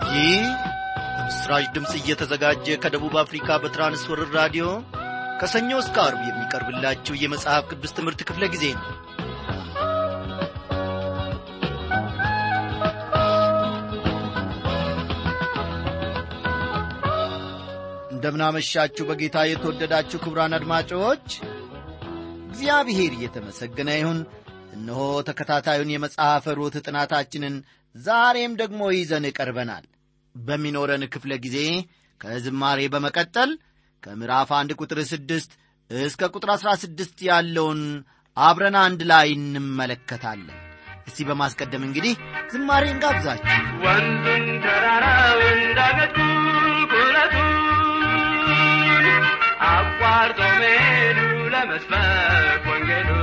ይህ በምስራች ድምፅ እየተዘጋጀ ከደቡብ አፍሪካ በትራንስወርር ራዲዮ ከሰኞ እስከ አርብ የሚቀርብላችሁ የመጽሐፍ ቅዱስ ትምህርት ክፍለ ጊዜ ነው እንደምናመሻችሁ በጌታ የተወደዳችሁ ክቡራን አድማጮች እግዚአብሔር እየተመሰገነ ይሁን እነሆ ተከታታዩን የመጽሐፈ ሩት ጥናታችንን ዛሬም ደግሞ ይዘን ቀርበናል በሚኖረን ክፍለ ጊዜ ከዝማሬ በመቀጠል ከምዕራፍ አንድ ቁጥር ስድስት እስከ ቁጥር አሥራ ስድስት ያለውን አብረን አንድ ላይ እንመለከታለን እስቲ በማስቀደም እንግዲህ ዝማሬን ጋብዛችሁ ወንዙን ተራራውን ዳገት ቁልቁለቱን አቋርጦ መሄዱ ለመስበክ ወንጌሉን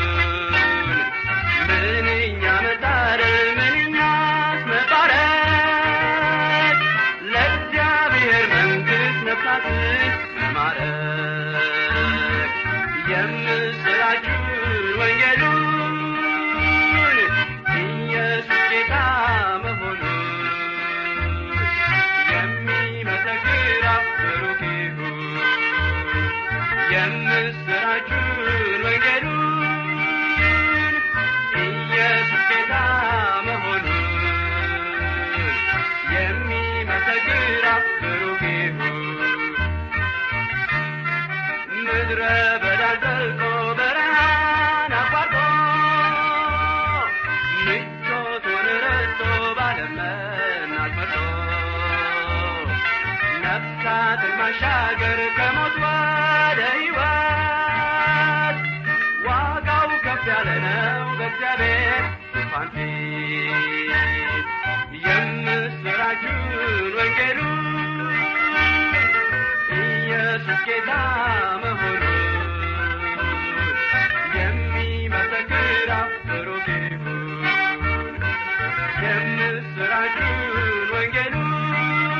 ምንኛ መታደል ምንኛስ መባረክ ለእግዚአብሔር መንግሥት ነፍሳትን መማረክ የምስራችን ወንጌሉን ኢየሱስ ጌታ መሆኑን የሚመሰክር ብሩክ ይሁን የምስራችን ወንጌሉን ኢየሱስ ጌታ መሆኑን የሚመሰክር ብሩክ ይሁን ምድረ በዳን ዘልቆ በረሃን አቋርጦ ምቾቱን ረስቶ ባለመናት መርጦ ነፍሳትን ማሻገር ከሞት ወደ ሕይወት ዋጋው ከፍ ያለ ነው በእግዚአብሔር ዙፋን ፊት የምስራችን ወንጌሉን ኢየሱስ ጌታ መሆኑን የሚመሰክር ብሩክ ይሁን የምስራችን ወንጌሉን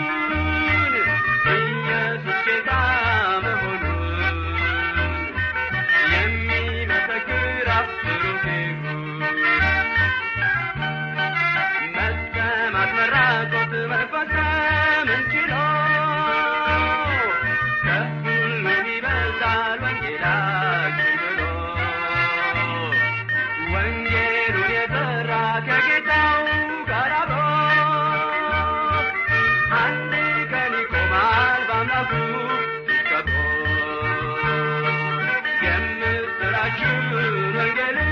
ኢየሱስ ጌታ መሆኑን የሚመሰክር ብሩክ ይሁን መሰማት መራቆት መፈጸምን ችሎ ከሁሉም ይበልጣል ወንጌላችን ብሎ ወንጌሉን የጠራ ከጌታው ጋር አብሮ አንድ ቀን ይቆማል በአምላኩ ከብሮ የምስራችን ወንጌልን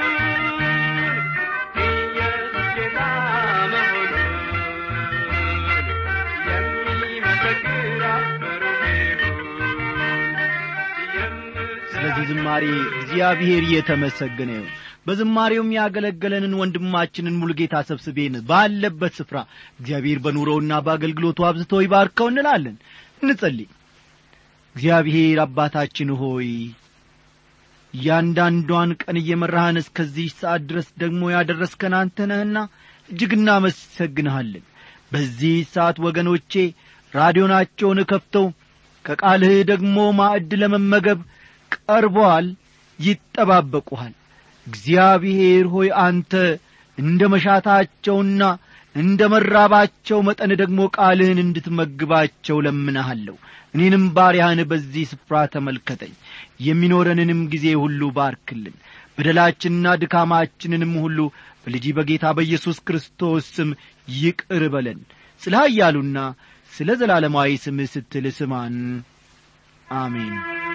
ኢየሱስ ጌታ መሆኑን የሚመሰክር ብሩክ ይሁን ስለዚህ ዝማሬ እግዚአብሔር እየተመሰገነ ይሁን በዝማሬውም ያገለገለንን ወንድማችንን ሙሉጌታ ሰብስቤን ባለበት ስፍራ እግዚአብሔር በኑሮውና በአገልግሎቱ አብዝቶ ይባርከው እንላለን እንጸልይ እግዚአብሔር አባታችን ሆይ እያንዳንዷን ቀን እየመራህን እስከዚህ ሰዓት ድረስ ደግሞ ያደረስከን አንተ ነህና እጅግ እናመሰግንሃለን በዚህ ሰዓት ወገኖቼ ራዲዮናቸውን ከፍተው ከቃልህ ደግሞ ማዕድ ለመመገብ ቀርበዋል ይጠባበቁሃል እግዚአብሔር ሆይ አንተ እንደ መሻታቸውና እንደ መራባቸው መጠን ደግሞ ቃልህን እንድትመግባቸው ለምንሃለሁ እኔንም ባሪያህን በዚህ ስፍራ ተመልከተኝ የሚኖረንንም ጊዜ ሁሉ ባርክልን በደላችንና ድካማችንንም ሁሉ በልጂ በጌታ በኢየሱስ ክርስቶስ ስም ይቅር በለን ስለ ኃያሉና ስለ ዘላለማዊ ስምህ ስትል ስማን አሜን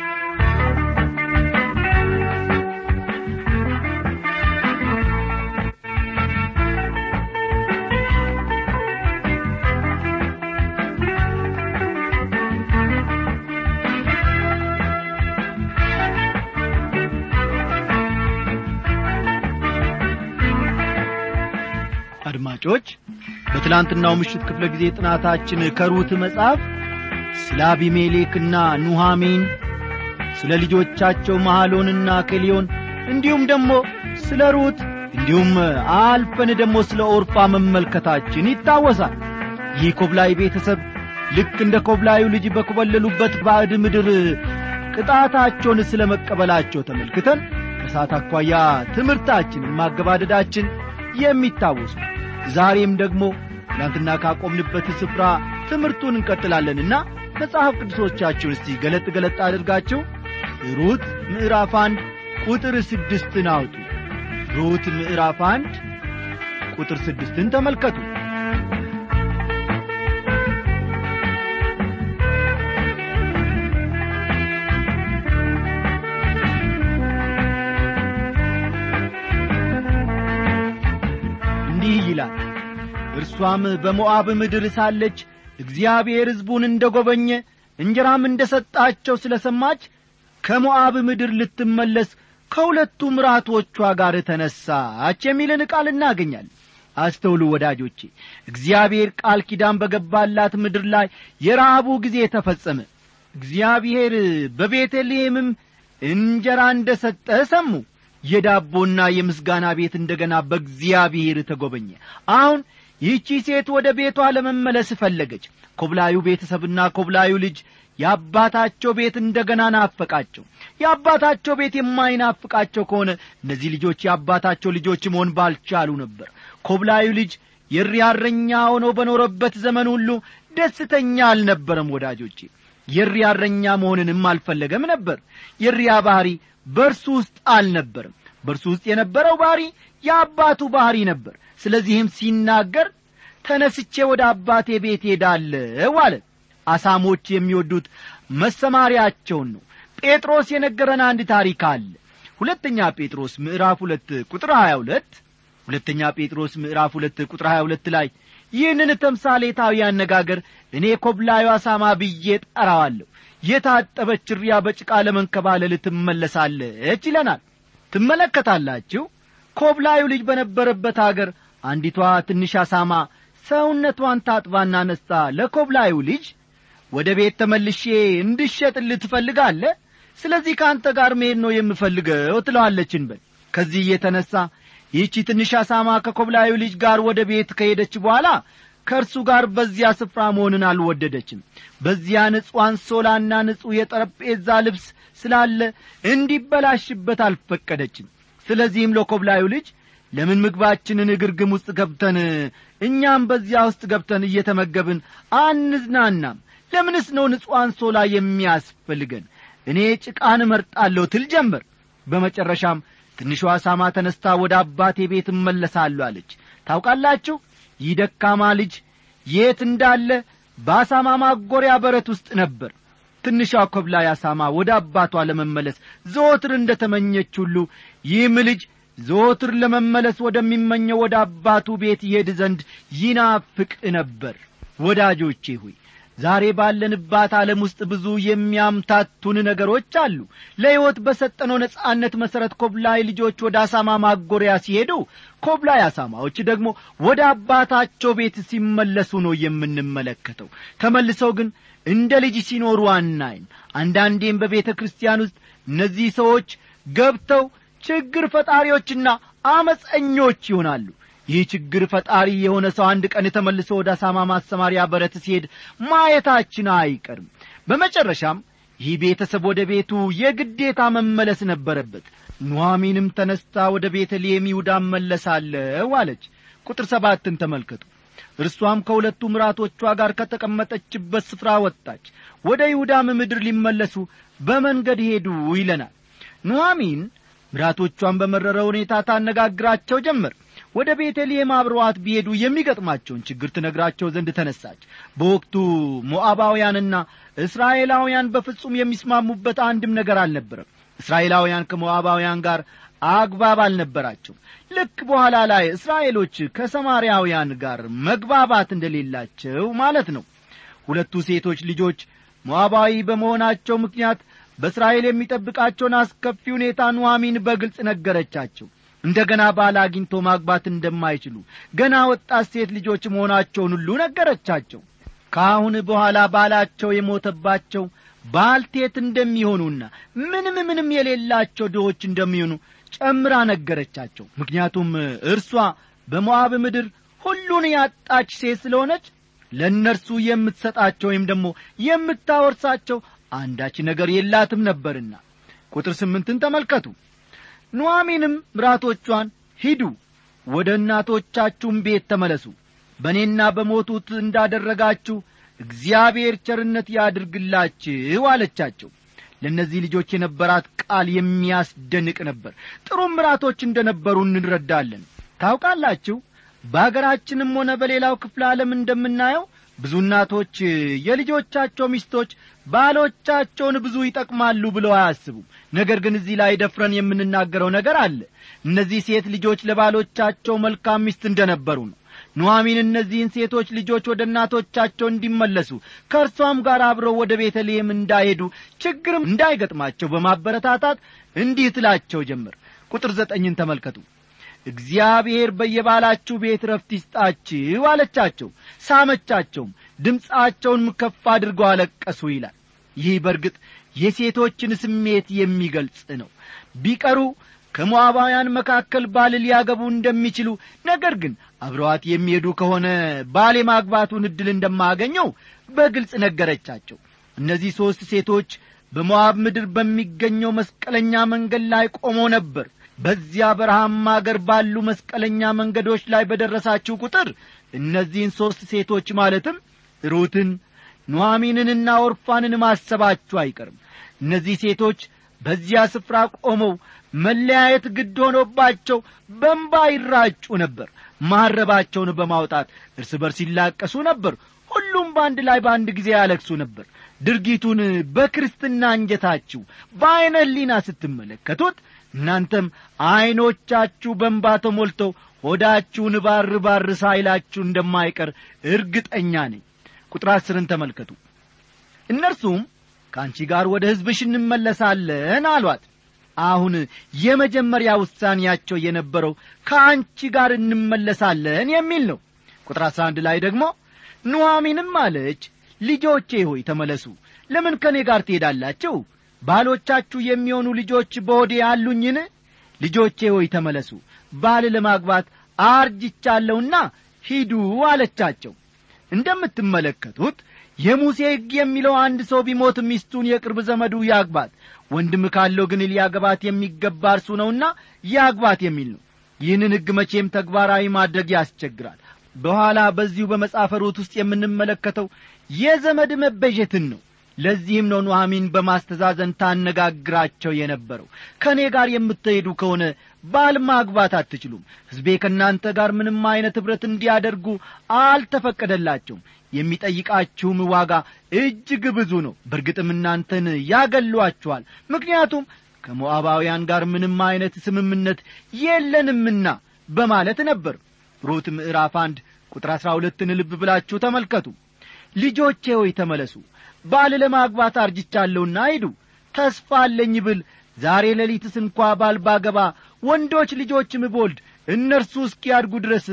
አድማጮች በትላንትናው ምሽት ክፍለ ጊዜ ጥናታችን ከሩት መጽሐፍ ስለ አቢሜሌክና ኑሃሚን ስለ ልጆቻቸው መሐሎንና ከሊዮን እንዲሁም ደግሞ ስለ ሩት እንዲሁም አልፈን ደግሞ ስለ ኦርፋ መመልከታችን ይታወሳል ይህ ኮብላይ ቤተሰብ ልክ እንደ ኮብላዩ ልጅ በኮበለሉበት ባዕድ ምድር ቅጣታቸውን ስለ መቀበላቸው ተመልክተን ከሰዓት አኳያ ትምህርታችንን ማገባደዳችን የሚታወሱ ዛሬም ደግሞ ትናንትና ካቆምንበት ስፍራ ትምህርቱን እንቀጥላለንና መጽሐፍ ቅዱሶቻችሁን እስቲ ገለጥ ገለጥ አድርጋችሁ ሩት ምዕራፍ አንድ ቁጥር ስድስትን አውጡ ሩት ምዕራፍ አንድ ቁጥር ስድስትን ተመልከቱ እንዲህ ይላል እርሷም በሞዓብ ምድር ሳለች እግዚአብሔር ሕዝቡን እንደ ጐበኘ እንጀራም እንደ ሰጣቸው ስለ ሰማች ከሞዓብ ምድር ልትመለስ ከሁለቱ ምራቶቿ ጋር ተነሳች የሚልን ቃል እናገኛለን አስተውሉ ወዳጆቼ እግዚአብሔር ቃል ኪዳን በገባላት ምድር ላይ የረሃቡ ጊዜ ተፈጸመ እግዚአብሔር በቤተልሔምም እንጀራ እንደ ሰጠ ሰሙ የዳቦና የምስጋና ቤት እንደ ገና በእግዚአብሔር ተጐበኘ አሁን ይህቺ ሴት ወደ ቤቷ ለመመለስ ፈለገች ኮብላዩ ቤተሰብና ኮብላዩ ልጅ የአባታቸው ቤት እንደ ገና ናፈቃቸው የአባታቸው ቤት የማይናፍቃቸው ከሆነ እነዚህ ልጆች የአባታቸው ልጆች መሆን ባልቻሉ ነበር ኮብላዩ ልጅ የሪያረኛ ሆኖ በኖረበት ዘመን ሁሉ ደስተኛ አልነበረም ወዳጆቼ የሪያረኛ መሆንንም አልፈለገም ነበር የሪያ ባሕሪ በእርሱ ውስጥ አልነበርም በእርሱ ውስጥ የነበረው ባሕሪ የአባቱ ባሕሪ ነበር ስለዚህም ሲናገር ተነስቼ ወደ አባቴ ቤት ሄዳለሁ አለ አሳሞች የሚወዱት መሰማሪያቸውን ነው ጴጥሮስ የነገረን አንድ ታሪክ አለ ሁለተኛ ጴጥሮስ ምዕራፍ ሁለት ቁጥር ሀያ ሁለት ሁለተኛ ጴጥሮስ ምዕራፍ ሁለት ቁጥር ሀያ ሁለት ላይ ይህንን ተምሳሌታዊ አነጋገር እኔ ኮብላዩ አሳማ ብዬ ጠራዋለሁ የታጠበች ሪያ በጭቃ ለመንከባለል ትመለሳለች ይለናል ትመለከታላችሁ ኮብላዩ ልጅ በነበረበት አገር አንዲቷ ትንሽ አሳማ ሰውነቷን ታጥባና ነስታ ለኮብላዩ ልጅ ወደ ቤት ተመልሼ እንድሸጥልህ ትፈልጋለህ ስለዚህ ከአንተ ጋር መሄድ ነው የምፈልገው ትለዋለችን በል ከዚህ የተነሣ ይህቺ ትንሽ አሳማ ከኮብላዩ ልጅ ጋር ወደ ቤት ከሄደች በኋላ ከእርሱ ጋር በዚያ ስፍራ መሆንን አልወደደችም በዚያ ንጹሕ አንሶላና ንጹሕ የጠረጴዛ ልብስ ስላለ እንዲበላሽበት አልፈቀደችም ስለዚህም ለኮብላዩ ልጅ ለምን ምግባችንን ግርግም ውስጥ ገብተን እኛም በዚያ ውስጥ ገብተን እየተመገብን አንዝናናም ለምንስ ነው ንጹሕ አንሶላ የሚያስፈልገን እኔ ጭቃን እመርጣለሁ ትል ጀመር በመጨረሻም ትንሿ አሳማ ተነስታ ወደ አባቴ ቤት እመለሳለሁ አለች ታውቃላችሁ ይህ ደካማ ልጅ የት እንዳለ በአሳማ ማጎሪያ በረት ውስጥ ነበር ትንሿ ኮብላይ አሳማ ወደ አባቷ ለመመለስ ዘወትር እንደ ተመኘች ሁሉ ይህም ልጅ ዘወትር ለመመለስ ወደሚመኘው ወደ አባቱ ቤት ይሄድ ዘንድ ይናፍቅ ነበር ወዳጆቼ ሆይ ዛሬ ባለንባት ዓለም ውስጥ ብዙ የሚያምታቱን ነገሮች አሉ ለሕይወት በሰጠነው ነጻነት መሠረት ኮብላይ ልጆች ወደ አሳማ ማጎሪያ ሲሄዱ ኮብላይ አሳማዎች ደግሞ ወደ አባታቸው ቤት ሲመለሱ ነው የምንመለከተው ተመልሰው ግን እንደ ልጅ ሲኖሩ አናይም አንዳንዴም በቤተ ክርስቲያን ውስጥ እነዚህ ሰዎች ገብተው ችግር ፈጣሪዎችና አመፀኞች ይሆናሉ ይህ ችግር ፈጣሪ የሆነ ሰው አንድ ቀን ተመልሶ ወደ አሳማ ማሰማሪያ በረት ሲሄድ ማየታችን አይቀርም በመጨረሻም ይህ ቤተሰብ ወደ ቤቱ የግዴታ መመለስ ነበረበት ኑሐሚንም ተነስታ ወደ ቤተልሔም ይሁዳ መለሳለሁ አለች ቁጥር ሰባትን ተመልከቱ እርሷም ከሁለቱ ምራቶቿ ጋር ከተቀመጠችበት ስፍራ ወጣች ወደ ይሁዳም ምድር ሊመለሱ በመንገድ ሄዱ ይለናል ኑሐሚን ምራቶቿን በመረረ ሁኔታ ታነጋግራቸው ጀመር ወደ ቤተልሔም አብረዋት ቢሄዱ የሚገጥማቸውን ችግር ትነግራቸው ዘንድ ተነሳች በወቅቱ ሞዓባውያንና እስራኤላውያን በፍጹም የሚስማሙበት አንድም ነገር አልነበረም እስራኤላውያን ከሞዓባውያን ጋር አግባብ አልነበራቸው ልክ በኋላ ላይ እስራኤሎች ከሰማርያውያን ጋር መግባባት እንደሌላቸው ማለት ነው ሁለቱ ሴቶች ልጆች ሞዓባዊ በመሆናቸው ምክንያት በእስራኤል የሚጠብቃቸውን አስከፊ ሁኔታ ኑሐሚን በግልጽ ነገረቻቸው እንደ ገና ባል አግኝቶ ማግባት እንደማይችሉ ገና ወጣት ሴት ልጆች መሆናቸውን ሁሉ ነገረቻቸው ከአሁን በኋላ ባላቸው የሞተባቸው ባልቴት እንደሚሆኑና ምንም ምንም የሌላቸው ድሆች እንደሚሆኑ ጨምራ ነገረቻቸው ምክንያቱም እርሷ በሞዓብ ምድር ሁሉን ያጣች ሴት ስለሆነች ለእነርሱ የምትሰጣቸው ወይም ደግሞ የምታወርሳቸው አንዳች ነገር የላትም ነበርና ቁጥር ስምንትን ተመልከቱ ኑሐሚንም ምራቶቿን ሂዱ ወደ እናቶቻችሁም ቤት ተመለሱ በእኔና በሞቱት እንዳደረጋችሁ እግዚአብሔር ቸርነት ያድርግላችሁ አለቻቸው ለእነዚህ ልጆች የነበራት ቃል የሚያስደንቅ ነበር ጥሩ ምራቶች እንደ ነበሩ እንረዳለን ታውቃላችሁ በአገራችንም ሆነ በሌላው ክፍለ ዓለም እንደምናየው ብዙ እናቶች የልጆቻቸው ሚስቶች ባሎቻቸውን ብዙ ይጠቅማሉ ብለው አያስቡም ነገር ግን እዚህ ላይ ደፍረን የምንናገረው ነገር አለ እነዚህ ሴት ልጆች ለባሎቻቸው መልካም ሚስት እንደነበሩ ነው ኑሐሚን እነዚህን ሴቶች ልጆች ወደ እናቶቻቸው እንዲመለሱ ከእርሷም ጋር አብረው ወደ ቤተልሔም እንዳይሄዱ ችግርም እንዳይገጥማቸው በማበረታታት እንዲህ ትላቸው ጀምር ቁጥር ዘጠኝን ተመልከቱ እግዚአብሔር በየባላችሁ ቤት ረፍት ይስጣችሁ አለቻቸው ሳመቻቸውም ድምፃቸውንም ከፍ አድርገው አለቀሱ ይላል ይህ በርግጥ የሴቶችን ስሜት የሚገልጽ ነው ቢቀሩ ከሞዓባውያን መካከል ባል ሊያገቡ እንደሚችሉ ነገር ግን አብረዋት የሚሄዱ ከሆነ ባል የማግባቱን ዕድል እንደማገኘው በግልጽ ነገረቻቸው እነዚህ ሦስት ሴቶች በሞዓብ ምድር በሚገኘው መስቀለኛ መንገድ ላይ ቆመው ነበር በዚያ በረሃማ አገር ባሉ መስቀለኛ መንገዶች ላይ በደረሳችሁ ቁጥር እነዚህን ሦስት ሴቶች ማለትም ሩትን ኑሐሚንንና ኦርፋንን ማሰባችሁ አይቀርም እነዚህ ሴቶች በዚያ ስፍራ ቆመው መለያየት ግድ ሆኖባቸው በንባ ይራጩ ነበር ማረባቸውን በማውጣት እርስ በርስ ይላቀሱ ነበር ሁሉም በአንድ ላይ በአንድ ጊዜ ያለቅሱ ነበር ድርጊቱን በክርስትና እንጀታችሁ በዐይነ ህሊና ስትመለከቱት እናንተም ዐይኖቻችሁ በንባ ተሞልተው ሆዳችሁን ባር ባር ሳይላችሁ እንደማይቀር እርግጠኛ ነኝ ቁጥር አስርን ተመልከቱ እነርሱም ከአንቺ ጋር ወደ ሕዝብሽ እንመለሳለን አሏት አሁን የመጀመሪያ ውሳኔያቸው የነበረው ከአንቺ ጋር እንመለሳለን የሚል ነው ቁጥር አሥራ አንድ ላይ ደግሞ ኑሐሚንም አለች ልጆቼ ሆይ ተመለሱ ለምን ከእኔ ጋር ትሄዳላችሁ ባሎቻችሁ የሚሆኑ ልጆች በወዴ አሉኝን ልጆቼ ሆይ ተመለሱ ባል ለማግባት አርጅቻለሁና ሂዱ አለቻቸው እንደምትመለከቱት የሙሴ ሕግ የሚለው አንድ ሰው ቢሞት ሚስቱን የቅርብ ዘመዱ ያግባት ወንድም ካለው ግን ሊያገባት የሚገባ እርሱ ነውና ያግባት የሚል ነው ይህንን ሕግ መቼም ተግባራዊ ማድረግ ያስቸግራል በኋላ በዚሁ በመጽሐፈ ሩት ውስጥ የምንመለከተው የዘመድ መበጀትን ነው ለዚህም ነው ኑሐሚን በማስተዛዘን ታነጋግራቸው የነበረው ከእኔ ጋር የምትሄዱ ከሆነ ባል ማግባት አትችሉም ሕዝቤ ከእናንተ ጋር ምንም ዐይነት ኅብረት እንዲያደርጉ አልተፈቀደላቸውም የሚጠይቃችሁም ዋጋ እጅግ ብዙ ነው በርግጥም እናንተን ያገሏችኋል ምክንያቱም ከሞዓባውያን ጋር ምንም ዐይነት ስምምነት የለንምና በማለት ነበር ሩት ምዕራፍ አንድ ቁጥር አሥራ ሁለትን ልብ ብላችሁ ተመልከቱ ልጆቼ ሆይ ተመለሱ ባል ለማግባት አርጅቻለሁና ሂዱ ተስፋ አለኝ ብል ዛሬ ሌሊትስ እንኳ ባል ባገባ ወንዶች ልጆችም ቦልድ እነርሱ እስኪያድጉ ድረስ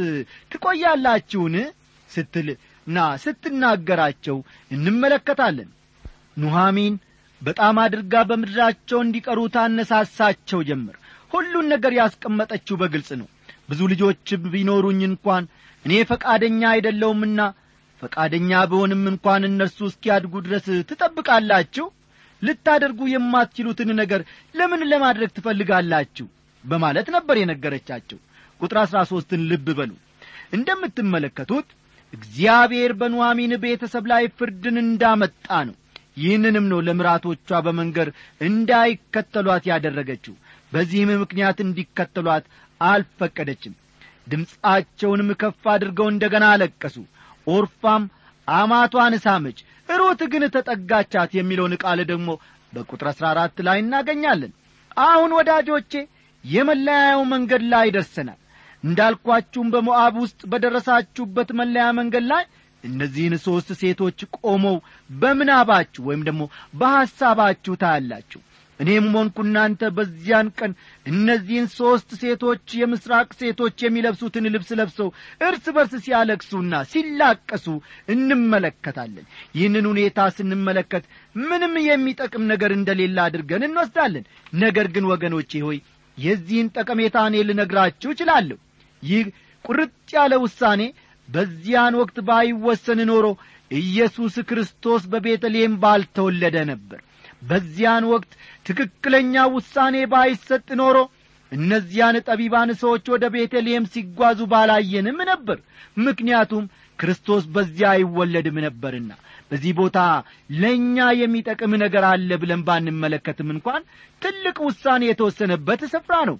ትቆያላችሁን ስትል ና ስትናገራቸው እንመለከታለን ኑሐሚን በጣም አድርጋ በምድራቸው እንዲቀሩ ታነሳሳቸው ጀምር ሁሉን ነገር ያስቀመጠችው በግልጽ ነው ብዙ ልጆች ቢኖሩኝ እንኳን እኔ ፈቃደኛ አይደለውምና ፈቃደኛ ብሆንም እንኳን እነርሱ እስኪያድጉ ድረስ ትጠብቃላችሁ ልታደርጉ የማትችሉትን ነገር ለምን ለማድረግ ትፈልጋላችሁ በማለት ነበር የነገረቻቸው ቁጥር አሥራ ሦስትን ልብ በሉ እንደምትመለከቱት እግዚአብሔር በኑሐሚን ቤተሰብ ላይ ፍርድን እንዳመጣ ነው ይህንንም ነው ለምራቶቿ በመንገር እንዳይከተሏት ያደረገችው በዚህም ምክንያት እንዲከተሏት አልፈቀደችም ድምፃቸውንም ከፍ አድርገው እንደ ገና አለቀሱ ኦርፋም አማቷን ሳመች ሩት ግን ተጠጋቻት የሚለውን ቃል ደግሞ በቁጥር አሥራ አራት ላይ እናገኛለን አሁን ወዳጆቼ የመለያየው መንገድ ላይ ደርሰናል እንዳልኳችሁም በሞዓብ ውስጥ በደረሳችሁበት መለያ መንገድ ላይ እነዚህን ሦስት ሴቶች ቆመው በምናባችሁ ወይም ደግሞ በሐሳባችሁ ታያላችሁ እኔም ሆንኩ እናንተ በዚያን ቀን እነዚህን ሦስት ሴቶች የምሥራቅ ሴቶች የሚለብሱትን ልብስ ለብሰው እርስ በርስ ሲያለቅሱና ሲላቀሱ እንመለከታለን ይህንን ሁኔታ ስንመለከት ምንም የሚጠቅም ነገር እንደሌለ አድርገን እንወስዳለን ነገር ግን ወገኖቼ ሆይ የዚህን ጠቀሜታ እኔ ልነግራችሁ እችላለሁ ይህ ቁርጥ ያለ ውሳኔ በዚያን ወቅት ባይወሰን ኖሮ ኢየሱስ ክርስቶስ በቤተልሔም ባልተወለደ ነበር በዚያን ወቅት ትክክለኛ ውሳኔ ባይሰጥ ኖሮ እነዚያን ጠቢባን ሰዎች ወደ ቤተልሔም ሲጓዙ ባላየንም ነበር ምክንያቱም ክርስቶስ በዚያ አይወለድም ነበርና በዚህ ቦታ ለእኛ የሚጠቅም ነገር አለ ብለን ባንመለከትም እንኳን ትልቅ ውሳኔ የተወሰነበት ስፍራ ነው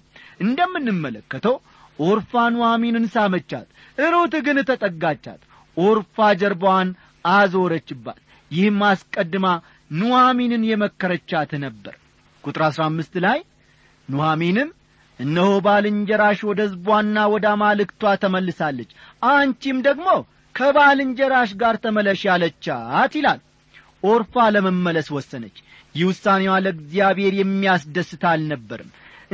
እንደምንመለከተው ኦርፋ ኑሐሚንን ሳመቻት ሩት ግን ተጠጋቻት ኦርፋ ጀርባዋን አዞረችባት ይህም አስቀድማ ኑሐሚንን የመከረቻት ነበር ቁጥር አሥራ አምስት ላይ ኑሐሚንም እነሆ ባልንጀራሽ ወደ ሕዝቧና ወደ አማልክቷ ተመልሳለች አንቺም ደግሞ ከባልንጀራሽ ጋር ተመለሽ ያለቻት ይላል ኦርፋ ለመመለስ ወሰነች ይህ ውሳኔዋ ለእግዚአብሔር የሚያስደስት አልነበርም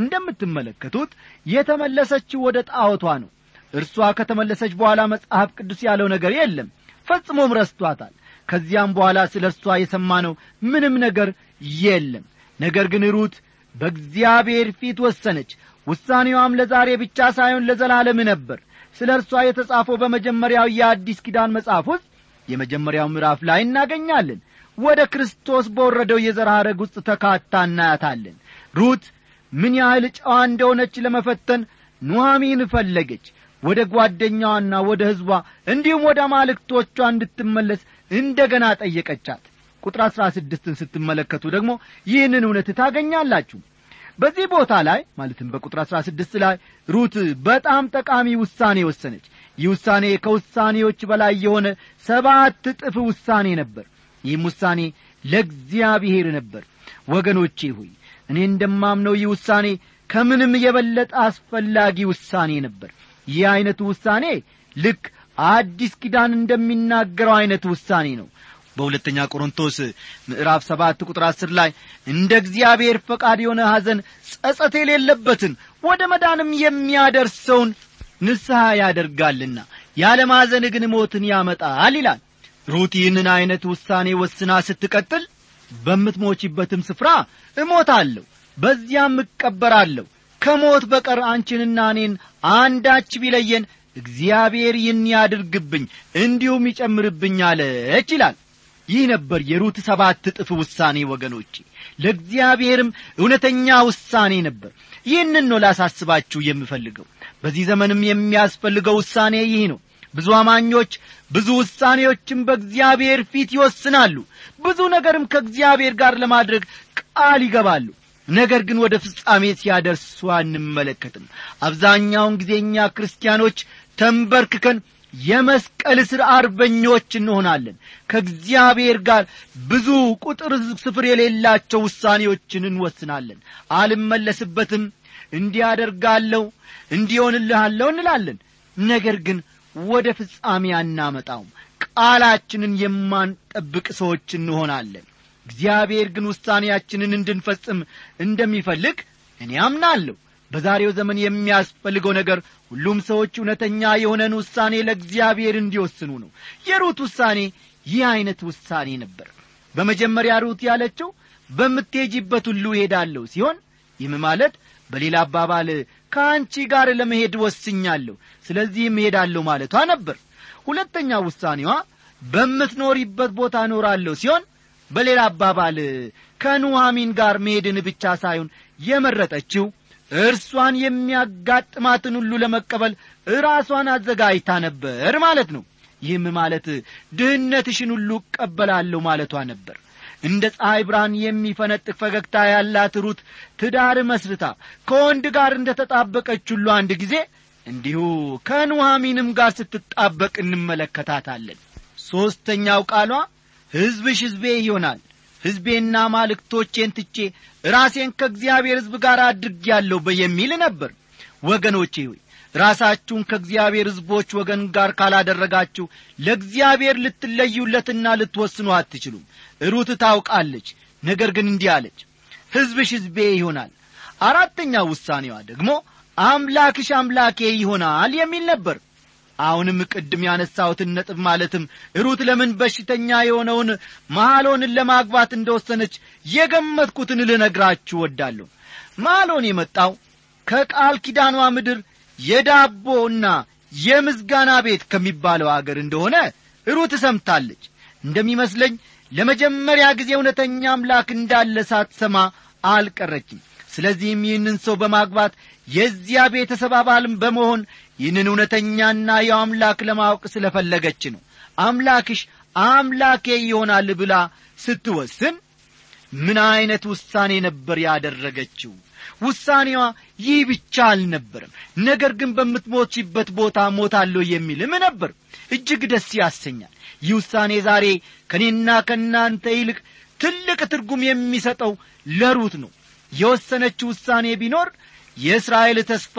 እንደምትመለከቱት የተመለሰችው ወደ ጣዖቷ ነው እርሷ ከተመለሰች በኋላ መጽሐፍ ቅዱስ ያለው ነገር የለም ፈጽሞም ረስቷታል ከዚያም በኋላ ስለ እርሷ የሰማነው ምንም ነገር የለም ነገር ግን ሩት በእግዚአብሔር ፊት ወሰነች ውሳኔዋም ለዛሬ ብቻ ሳይሆን ለዘላለም ነበር ስለ እርሷ የተጻፈው በመጀመሪያው የአዲስ ኪዳን መጽሐፍ ውስጥ የመጀመሪያው ምዕራፍ ላይ እናገኛለን ወደ ክርስቶስ በወረደው የዘር ሐረግ ውስጥ ተካታ እናያታለን ሩት ምን ያህል ጨዋ እንደሆነች ለመፈተን ኑሐሚን ፈለገች ወደ ጓደኛዋና ወደ ሕዝቧ እንዲሁም ወደ አማልክቶቿ እንድትመለስ እንደ ገና ጠየቀቻት ቁጥር አሥራ ስድስትን ስትመለከቱ ደግሞ ይህንን እውነት ታገኛላችሁ በዚህ ቦታ ላይ ማለትም በቁጥር አሥራ ስድስት ላይ ሩት በጣም ጠቃሚ ውሳኔ ወሰነች ይህ ውሳኔ ከውሳኔዎች በላይ የሆነ ሰባት እጥፍ ውሳኔ ነበር ይህም ውሳኔ ለእግዚአብሔር ነበር ወገኖቼ ሆይ እኔ እንደማምነው ይህ ውሳኔ ከምንም የበለጠ አስፈላጊ ውሳኔ ነበር ይህ ዐይነቱ ውሳኔ ልክ አዲስ ኪዳን እንደሚናገረው ዐይነት ውሳኔ ነው በሁለተኛ ቆሮንቶስ ምዕራፍ ሰባት ቁጥር አስር ላይ እንደ እግዚአብሔር ፈቃድ የሆነ ሐዘን ጸጸት የሌለበትን ወደ መዳንም የሚያደርሰውን ንስሐ ያደርጋልና ያለ ማዘን ግን ሞትን ያመጣል ይላል ሩት ይህንን ዐይነት ውሳኔ ወስና ስትቀጥል በምትሞችበትም ስፍራ እሞታለሁ በዚያም እቀበራለሁ ከሞት በቀር አንቺንና እኔን አንዳች ቢለየን እግዚአብሔር ይህን ያድርግብኝ እንዲሁም ይጨምርብኝ አለች ይላል ይህ ነበር የሩት ሰባት እጥፍ ውሳኔ ወገኖቼ ለእግዚአብሔርም እውነተኛ ውሳኔ ነበር ይህንን ነው ላሳስባችሁ የምፈልገው በዚህ ዘመንም የሚያስፈልገው ውሳኔ ይህ ነው ብዙ አማኞች ብዙ ውሳኔዎችም በእግዚአብሔር ፊት ይወስናሉ ብዙ ነገርም ከእግዚአብሔር ጋር ለማድረግ ቃል ይገባሉ ነገር ግን ወደ ፍጻሜ ሲያደርሱ አንመለከትም አብዛኛውን ጊዜ እኛ ክርስቲያኖች ተንበርክከን የመስቀል ሥር አርበኞች እንሆናለን ከእግዚአብሔር ጋር ብዙ ቁጥር ስፍር የሌላቸው ውሳኔዎችን እንወስናለን አልመለስበትም እንዲያደርጋለሁ እንዲሆንልሃለሁ እንላለን ነገር ግን ወደ ፍጻሜ አናመጣውም ቃላችንን የማንጠብቅ ሰዎች እንሆናለን እግዚአብሔር ግን ውሳኔያችንን እንድንፈጽም እንደሚፈልግ እኔ አምናለሁ በዛሬው ዘመን የሚያስፈልገው ነገር ሁሉም ሰዎች እውነተኛ የሆነን ውሳኔ ለእግዚአብሔር እንዲወስኑ ነው የሩት ውሳኔ ይህ ዐይነት ውሳኔ ነበር በመጀመሪያ ሩት ያለችው በምትሄጂበት ሁሉ እሄዳለሁ ሲሆን ይህም ማለት በሌላ አባባል ከአንቺ ጋር ለመሄድ ወስኛለሁ ስለዚህም እሄዳለሁ ማለቷ ነበር ሁለተኛ ውሳኔዋ በምትኖሪበት ቦታ እኖራለሁ ሲሆን በሌላ አባባል ከኑሐሚን ጋር መሄድን ብቻ ሳይሆን የመረጠችው እርሷን የሚያጋጥማትን ሁሉ ለመቀበል ራሷን አዘጋጅታ ነበር ማለት ነው ይህም ማለት ድህነትሽን ሁሉ እቀበላለሁ ማለቷ ነበር እንደ ፀሐይ ብርሃን የሚፈነጥቅ ፈገግታ ያላት ሩት ትዳር መስርታ ከወንድ ጋር እንደ ተጣበቀች ሁሉ አንድ ጊዜ እንዲሁ ከኑሐሚንም ጋር ስትጣበቅ እንመለከታታለን ሦስተኛው ቃሏ ሕዝብሽ ሕዝቤ ይሆናል ሕዝቤና ማልክቶቼን ትቼ ራሴን ከእግዚአብሔር ሕዝብ ጋር አድርጌያለሁ የሚል ነበር ወገኖቼ ሆይ ራሳችሁን ከእግዚአብሔር ሕዝቦች ወገን ጋር ካላደረጋችሁ ለእግዚአብሔር ልትለዩለትና ልትወስኑ አትችሉም ሩት ታውቃለች ነገር ግን እንዲህ አለች ሕዝብሽ ሕዝቤ ይሆናል አራተኛው ውሳኔዋ ደግሞ አምላክሽ አምላኬ ይሆናል የሚል ነበር አሁንም ቅድም ያነሳሁትን ነጥብ ማለትም ሩት ለምን በሽተኛ የሆነውን ማሎንን ለማግባት እንደወሰነች የገመትኩትን ልነግራችሁ ወዳለሁ ማሎን የመጣው ከቃል ኪዳኗ ምድር የዳቦና የምዝጋና ቤት ከሚባለው አገር እንደሆነ ሩት ሰምታለች እንደሚመስለኝ ለመጀመሪያ ጊዜ እውነተኛ አምላክ እንዳለ ሳትሰማ አልቀረችም ስለዚህም ይህንን ሰው በማግባት የዚያ ቤተሰብ አባልም በመሆን ይህንን እውነተኛና ያው አምላክ ለማወቅ ስለፈለገች ነው አምላክሽ አምላኬ ይሆናል ብላ ስትወስን ምን ዐይነት ውሳኔ ነበር ያደረገችው ውሳኔዋ ይህ ብቻ አልነበረም ነገር ግን በምትሞችበት ቦታ ሞታለሁ የሚልም ነበር እጅግ ደስ ያሰኛል ይህ ውሳኔ ዛሬ ከእኔና ከእናንተ ይልቅ ትልቅ ትርጉም የሚሰጠው ለሩት ነው የወሰነችው ውሳኔ ቢኖር የእስራኤል ተስፋ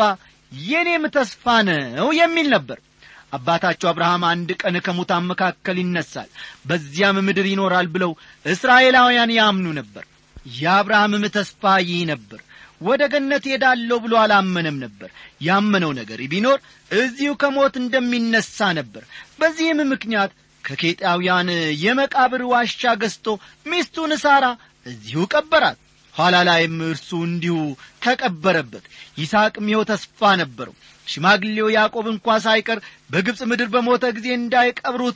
የኔም ተስፋ ነው የሚል ነበር አባታቸው አብርሃም አንድ ቀን ከሙታን መካከል ይነሳል በዚያም ምድር ይኖራል ብለው እስራኤላውያን ያምኑ ነበር የአብርሃምም ተስፋ ይህ ነበር ወደ ገነት ሄዳለሁ ብሎ አላመነም ነበር ያመነው ነገር ቢኖር እዚሁ ከሞት እንደሚነሣ ነበር በዚህም ምክንያት ከኬጣውያን የመቃብር ዋሻ ገዝቶ ሚስቱን ሳራ እዚሁ ቀበራት ኋላ ላይም እርሱ እንዲሁ ተቀበረበት ይስሐቅም ይኸው ተስፋ ነበረው ሽማግሌው ያዕቆብ እንኳ ሳይቀር በግብፅ ምድር በሞተ ጊዜ እንዳይቀብሩት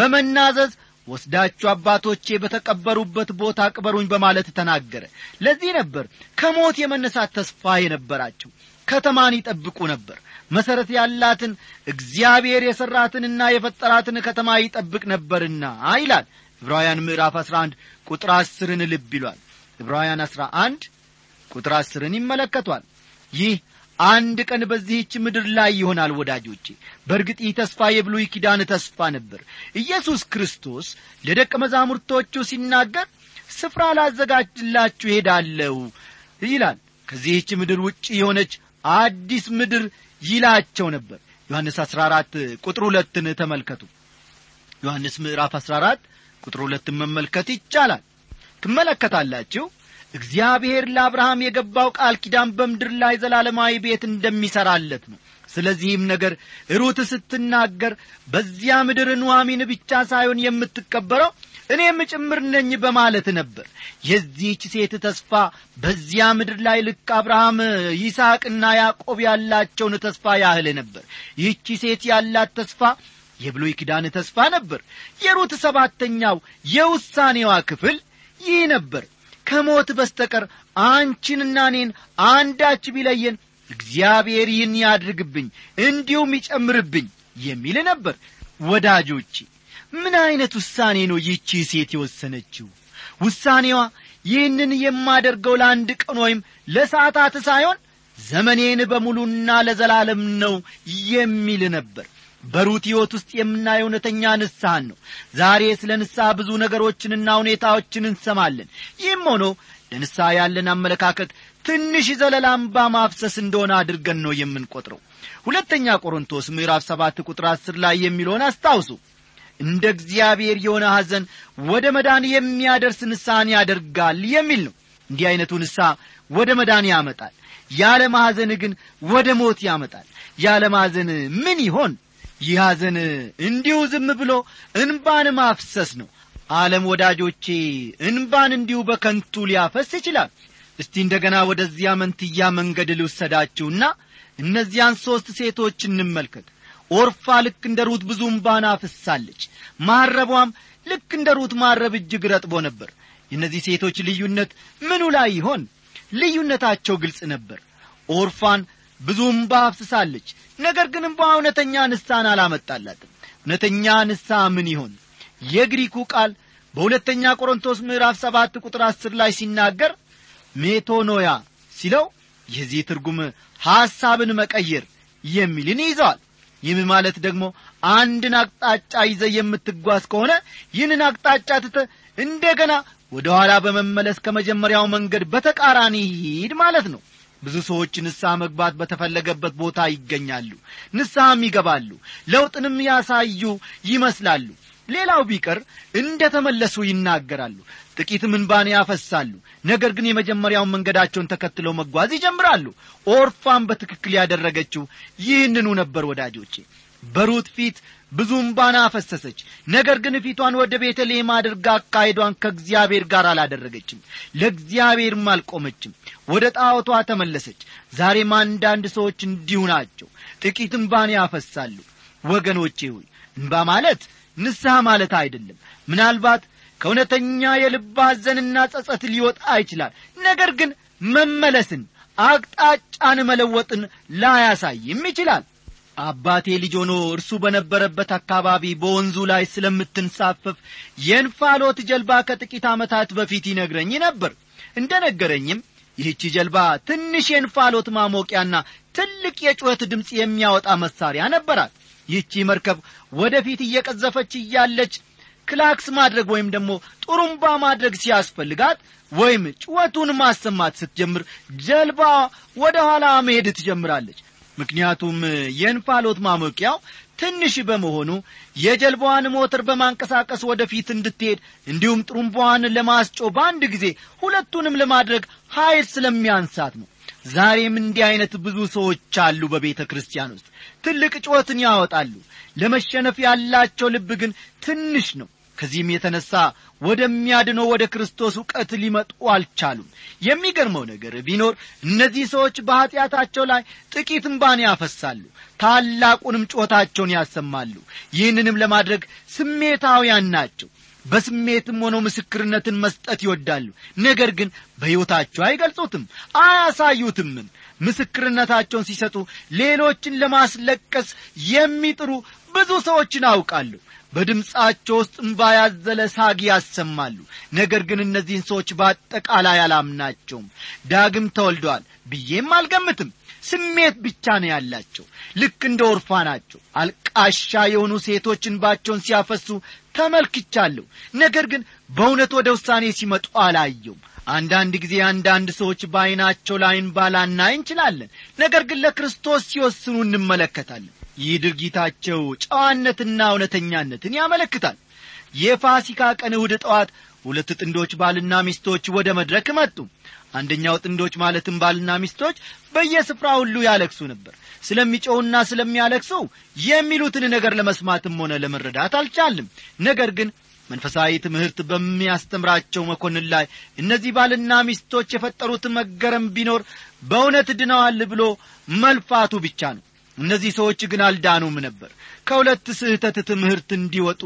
በመናዘዝ ወስዳችሁ አባቶቼ በተቀበሩበት ቦታ ቅበሩኝ በማለት ተናገረ ለዚህ ነበር ከሞት የመነሳት ተስፋ የነበራቸው ከተማን ይጠብቁ ነበር መሠረት ያላትን እግዚአብሔር የሠራትንና የፈጠራትን ከተማ ይጠብቅ ነበርና ይላል ዕብራውያን ምዕራፍ 11 ቁጥር አስርን ልብ ይሏል ዕብራውያን 11 ቁጥር አስርን ይመለከቷል ይህ አንድ ቀን በዚህች ምድር ላይ ይሆናል ወዳጆቼ በእርግጥ ይህ ተስፋ የብሉይ ኪዳን ተስፋ ነበር ኢየሱስ ክርስቶስ ለደቀ መዛሙርቶቹ ሲናገር ስፍራ ላዘጋጅላችሁ ሄዳለሁ ይላል ከዚህች ምድር ውጭ የሆነች አዲስ ምድር ይላቸው ነበር ዮሐንስ 14 ቁጥር ሁለትን ተመልከቱ ዮሐንስ ምዕራፍ 14 ቁጥር ሁለትን መመልከት ይቻላል ትመለከታላችሁ እግዚአብሔር ለአብርሃም የገባው ቃል ኪዳን በምድር ላይ ዘላለማዊ ቤት እንደሚሠራለት ነው ስለዚህም ነገር ሩት ስትናገር በዚያ ምድር ኑዋሚን ብቻ ሳይሆን የምትቀበረው እኔም ጭምር ነኝ በማለት ነበር የዚህች ሴት ተስፋ በዚያ ምድር ላይ ልክ አብርሃም ይስሐቅና ያዕቆብ ያላቸውን ተስፋ ያህል ነበር ይህቺ ሴት ያላት ተስፋ የብሉይ ኪዳን ተስፋ ነበር የሩት ሰባተኛው የውሳኔዋ ክፍል ይህ ነበር ከሞት በስተቀር አንቺንና እኔን አንዳች ቢለየን እግዚአብሔር ይህን ያድርግብኝ እንዲሁም ይጨምርብኝ የሚል ነበር ወዳጆቼ ምን ዐይነት ውሳኔ ነው ይህቺ ሴት የወሰነችው ውሳኔዋ ይህንን የማደርገው ለአንድ ቀን ወይም ለሰዓታት ሳይሆን ዘመኔን በሙሉና ለዘላለም ነው የሚል ነበር በሩት ሕይወት ውስጥ የምናየው እውነተኛ ንስሐን ነው ዛሬ ስለ ንስሐ ብዙ ነገሮችንና ሁኔታዎችን እንሰማለን ይህም ሆኖ ለንስሐ ያለን አመለካከት ትንሽ ዘለላምባ ማፍሰስ እንደሆነ አድርገን ነው የምንቈጥረው ሁለተኛ ቆሮንቶስ ምዕራፍ ሰባት ቁጥር አስር ላይ የሚለውን አስታውሱ እንደ እግዚአብሔር የሆነ ሐዘን ወደ መዳን የሚያደርስ ንስሐን ያደርጋል የሚል ነው እንዲህ ዐይነቱ ንስሐ ወደ መዳን ያመጣል ያለ ማሐዘን ግን ወደ ሞት ያመጣል ያለ ማሐዘን ምን ይሆን ይህ ሐዘን እንዲሁ ዝም ብሎ እንባን ማፍሰስ ነው ዓለም ወዳጆቼ እንባን እንዲሁ በከንቱ ሊያፈስ ይችላል እስቲ እንደገና ወደዚያ መንትያ መንገድ ልውሰዳችሁና እነዚያን ሦስት ሴቶች እንመልከት ኦርፋ ልክ እንደ ሩት ብዙ እምባን አፍሳለች ማረቧም ልክ እንደ ሩት ማረብ እጅግ ረጥቦ ነበር የእነዚህ ሴቶች ልዩነት ምኑ ላይ ይሆን ልዩነታቸው ግልጽ ነበር ኦርፋን ብዙ እምባ አፍስሳለች ነገር ግን እምባ እውነተኛ ንስሐን አላመጣላትም እውነተኛ ንስሐ ምን ይሆን የግሪኩ ቃል በሁለተኛ ቆሮንቶስ ምዕራፍ ሰባት ቁጥር አስር ላይ ሲናገር ሜቶኖያ ሲለው የዚህ ትርጉም ሐሳብን መቀየር የሚልን ይዘዋል ይህም ማለት ደግሞ አንድን አቅጣጫ ይዘ የምትጓዝ ከሆነ ይህንን አቅጣጫ ትተ እንደገና ወደ ኋላ በመመለስ ከመጀመሪያው መንገድ በተቃራኒ ሂድ ማለት ነው ብዙ ሰዎች ንስሐ መግባት በተፈለገበት ቦታ ይገኛሉ ንስሐም ይገባሉ ለውጥንም ያሳዩ ይመስላሉ ሌላው ቢቀር እንደ ተመለሱ ይናገራሉ ጥቂት ምንባን ያፈሳሉ ነገር ግን የመጀመሪያውን መንገዳቸውን ተከትለው መጓዝ ይጀምራሉ ኦርፋን በትክክል ያደረገችው ይህንኑ ነበር ወዳጆቼ በሩት ፊት ብዙ እምባን አፈሰሰች ነገር ግን ፊቷን ወደ ቤተልሔም አድርጋ አካሄዷን ከእግዚአብሔር ጋር አላደረገችም ለእግዚአብሔርም አልቆመችም ወደ ጣዖቷ ተመለሰች ዛሬም አንዳንድ ሰዎች እንዲሁ ናቸው ጥቂት እምባን ያፈሳሉ ወገኖቼ ሆይ እንባ ማለት ንስሐ ማለት አይደለም ምናልባት ከእውነተኛ የልብ ሐዘንና ጸጸት ሊወጣ ይችላል ነገር ግን መመለስን አቅጣጫን መለወጥን ላያሳይም ይችላል አባቴ ልጅ ሆኖ እርሱ በነበረበት አካባቢ በወንዙ ላይ ስለምትንሳፈፍ የእንፋሎት ጀልባ ከጥቂት ዓመታት በፊት ይነግረኝ ነበር እንደ ነገረኝም ይህቺ ጀልባ ትንሽ የእንፋሎት ማሞቂያና ትልቅ የጩኸት ድምፅ የሚያወጣ መሳሪያ ነበራት ይህቺ መርከብ ወደፊት እየቀዘፈች እያለች ክላክስ ማድረግ ወይም ደግሞ ጡሩምባ ማድረግ ሲያስፈልጋት ወይም ጩኸቱን ማሰማት ስትጀምር ጀልባ ወደ ኋላ መሄድ ትጀምራለች ምክንያቱም የእንፋሎት ማሞቂያው ትንሽ በመሆኑ የጀልባዋን ሞተር በማንቀሳቀስ ወደፊት እንድትሄድ እንዲሁም ጥሩምባዋን ለማስጮ በአንድ ጊዜ ሁለቱንም ለማድረግ ኀይል ስለሚያንሳት ነው ዛሬም እንዲህ ዐይነት ብዙ ሰዎች አሉ በቤተ ክርስቲያን ውስጥ ትልቅ ጩኸትን ያወጣሉ ለመሸነፍ ያላቸው ልብ ግን ትንሽ ነው ከዚህም የተነሣ ወደሚያድነው ወደ ክርስቶስ ዕውቀት ሊመጡ አልቻሉም የሚገርመው ነገር ቢኖር እነዚህ ሰዎች በኀጢአታቸው ላይ ጥቂት እምባን ያፈሳሉ ታላቁንም ጮታቸውን ያሰማሉ ይህንንም ለማድረግ ስሜታውያን ናቸው በስሜትም ሆነው ምስክርነትን መስጠት ይወዳሉ ነገር ግን በሕይወታቸው አይገልጹትም አያሳዩትምም ምስክርነታቸውን ሲሰጡ ሌሎችን ለማስለቀስ የሚጥሩ ብዙ ሰዎችን አውቃለሁ በድምፃቸው ውስጥ እምባ ያዘለ ሳግ ያሰማሉ ነገር ግን እነዚህን ሰዎች በአጠቃላይ አላምናቸውም ዳግም ተወልደዋል ብዬም አልገምትም ስሜት ብቻ ነው ያላቸው ልክ እንደ ወርፋ ናቸው አልቃሻ የሆኑ ሴቶች እንባቸውን ሲያፈሱ ተመልክቻለሁ ነገር ግን በእውነት ወደ ውሳኔ ሲመጡ አላየውም አንዳንድ ጊዜ አንዳንድ ሰዎች በዐይናቸው ላይ እንባ ላናይ እንችላለን ነገር ግን ለክርስቶስ ሲወስኑ እንመለከታለን ይህ ድርጊታቸው ጨዋነትና እውነተኛነትን ያመለክታል የፋሲካ ቀን እሁድ ጠዋት ሁለት ጥንዶች ባልና ሚስቶች ወደ መድረክ መጡ አንደኛው ጥንዶች ማለትም ባልና ሚስቶች በየስፍራ ሁሉ ያለቅሱ ነበር ስለሚጮውና ስለሚያለቅሱ የሚሉትን ነገር ለመስማትም ሆነ ለመረዳት አልቻልም ነገር ግን መንፈሳዊ ትምህርት በሚያስተምራቸው መኮንን ላይ እነዚህ ባልና ሚስቶች የፈጠሩት መገረም ቢኖር በእውነት ድነዋል ብሎ መልፋቱ ብቻ ነው እነዚህ ሰዎች ግን አልዳኑም ነበር ከሁለት ስህተት ትምህርት እንዲወጡ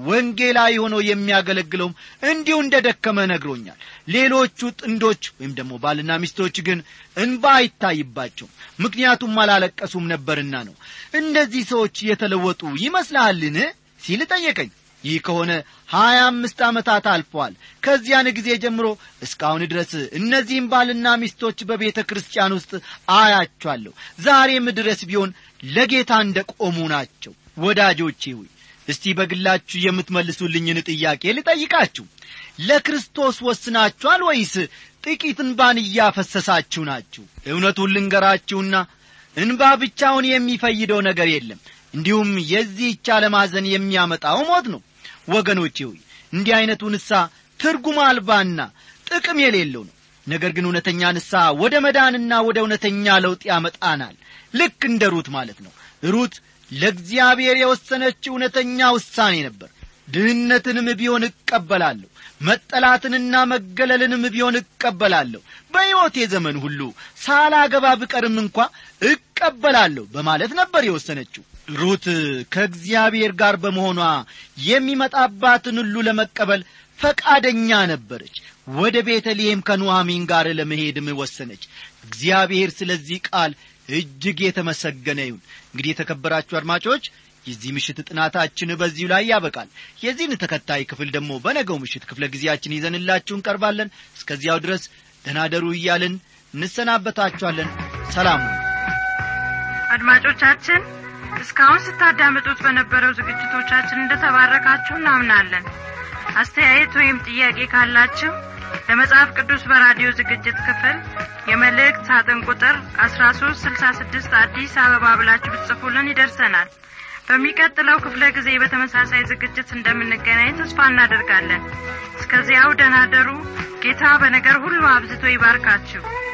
ወንጌላዊ ሆኖ የሚያገለግለውም እንዲሁ እንደ ደከመ ነግሮኛል ሌሎቹ ጥንዶች ወይም ደግሞ ባልና ሚስቶች ግን እንባ አይታይባቸውም ምክንያቱም አላለቀሱም ነበርና ነው እነዚህ ሰዎች የተለወጡ ይመስልሃልን ሲል ጠየቀኝ ይህ ከሆነ ሀያ አምስት ዓመታት አልፈዋል ከዚያን ጊዜ ጀምሮ እስካሁን ድረስ እነዚህም ባልና ሚስቶች በቤተ ክርስቲያን ውስጥ አያቸዋለሁ ዛሬም ድረስ ቢሆን ለጌታ እንደ ቆሙ ናቸው ወዳጆቼ ሆይ እስቲ በግላችሁ የምትመልሱልኝን ጥያቄ ልጠይቃችሁ ለክርስቶስ ወስናችኋል ወይስ ጥቂት እንባን እያፈሰሳችሁ ናችሁ እውነቱን ልንገራችሁና እንባ ብቻውን የሚፈይደው ነገር የለም እንዲሁም የዚህች ዓለማዘን የሚያመጣው ሞት ነው ወገኖቼ ሆይ እንዲህ ዐይነቱ ንሳ ትርጉም አልባና ጥቅም የሌለው ነው ነገር ግን እውነተኛ ንሳ ወደ መዳንና ወደ እውነተኛ ለውጥ ያመጣናል ልክ እንደ ሩት ማለት ነው ሩት ለእግዚአብሔር የወሰነች እውነተኛ ውሳኔ ነበር ድህነትንም ቢሆን እቀበላለሁ መጠላትንና መገለልንም ቢሆን እቀበላለሁ በሕይወቴ ዘመን ሁሉ ሳላገባ ብቀርም እንኳ እቀበላለሁ በማለት ነበር የወሰነችው ሩት ከእግዚአብሔር ጋር በመሆኗ የሚመጣባትን ሁሉ ለመቀበል ፈቃደኛ ነበረች ወደ ቤተልሔም ከኑሐሚን ጋር ለመሄድም ወሰነች እግዚአብሔር ስለዚህ ቃል እጅግ የተመሰገነ ይሁን እንግዲህ የተከበራችሁ አድማጮች የዚህ ምሽት ጥናታችን በዚሁ ላይ ያበቃል የዚህን ተከታይ ክፍል ደግሞ በነገው ምሽት ክፍለ ጊዜያችን ይዘንላችሁ እንቀርባለን እስከዚያው ድረስ ደናደሩ እያልን እንሰናበታችኋለን ሰላም አድማጮቻችን እስካሁን ስታዳምጡት በነበረው ዝግጅቶቻችን እንደተባረካችሁ እናምናለን አስተያየት ወይም ጥያቄ ካላችሁ ለመጽሐፍ ቅዱስ በራዲዮ ዝግጅት ክፍል የመልእክት ሳጥን ቁጥር አስራ ሶስት ስልሳ ስድስት አዲስ አበባ ብላችሁ ብትጽፉልን ይደርሰናል በሚቀጥለው ክፍለ ጊዜ በተመሳሳይ ዝግጅት እንደምንገናኝ ተስፋ እናደርጋለን እስከዚያው ደናደሩ ጌታ በነገር ሁሉ አብዝቶ ይባርካችሁ